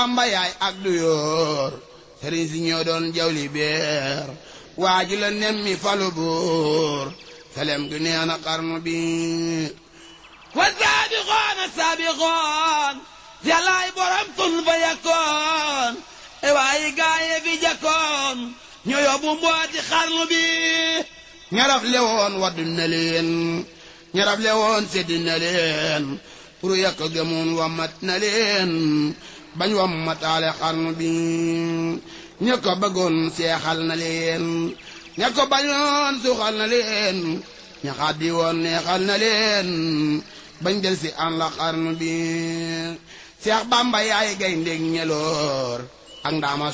Bamba yaay ak du yoor sëriñ si ñoo doon jawli beer waa ji la nemmi falu buur selem gi nee na xarnu bi wa saabixoon a saabixoon yàllaay borom tun fa yakkoon e waayi gaaye fi jakkoon ñoo yóbbu mbooti xarnu bi ñaraf lewoon waddu na leen ñaraf lewoon seddi na leen pour yàq gëmoon wammat na leen bañ wammataale xarnu bi ña ko bëggoon seexal na leen ña ko bañoon suxal na leen ña xaddi woon neexal na leen bañ del si an la xarnu bi seex bamba yaay gay ndég ñeloor ak ndaama